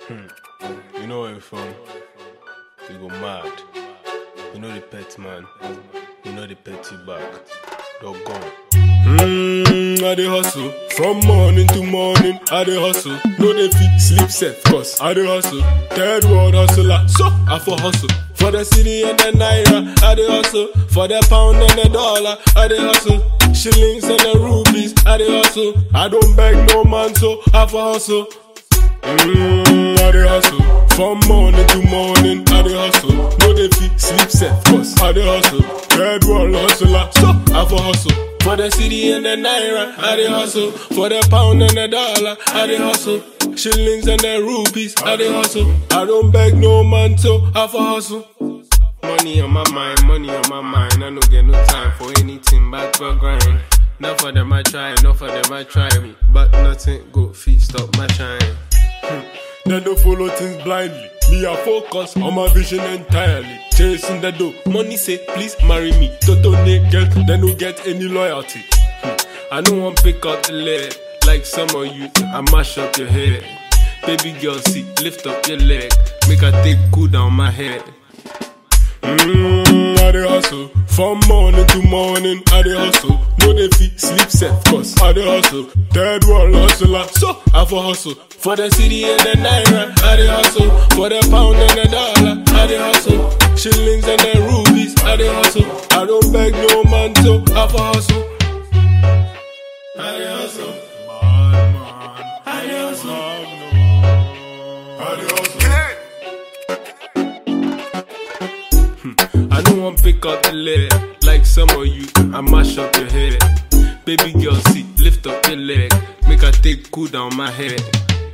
You know where you from? You go mad. You know the pet man. You know the petty back. Dog gone. Mmm, I dey hustle from morning to morning. I dey hustle, no dey fit sleep safe. Cause I dey hustle, third world hustler. So I for hustle for the city and the naira. I dey hustle for the pound and the dollar. I dey hustle shillings and the rupees. I dey hustle. I don't beg no man, so I for hustle. Mmm, I dey hustle from morning to morning. I dey hustle, no dey fit sleep safe. Cause I dey hustle, third world hustler. So I for hustle for the city and the naira. I dey hustle for the pound and the dollar. I dey hustle shillings and the rupees. I dey hustle. I don't beg no man, so I for hustle. Money on my mind, money on my mind. I no get no time for anything but for grind. Not for them I try, not for them I try me, but nothing go feet stop my shine. They don't follow things blindly. Me, I focus on my vision entirely. Chasing the dough. Money say, please marry me. Toto naked, they don't get any loyalty. Hmm. I don't want pick up the leg. Like some of you, I mash up your head. Baby girl, see, lift up your leg. Make I take cool down my head. Mmm, I dey hustle from morning to morning. I dey hustle, no dey fit sleep safe. Cause I dey hustle, third world hustler. So I for hustle for the city and the naira. I dey hustle for the pound and the dollar. I dey hustle shillings and the rupees. I dey hustle. I don't beg no man, so I for hustle. I dey hustle. I dey hustle. I dey hustle. I don't want pick up the leg like some of you. I mash up your head. Baby girl, see, lift up your leg. Make I take cool down my head.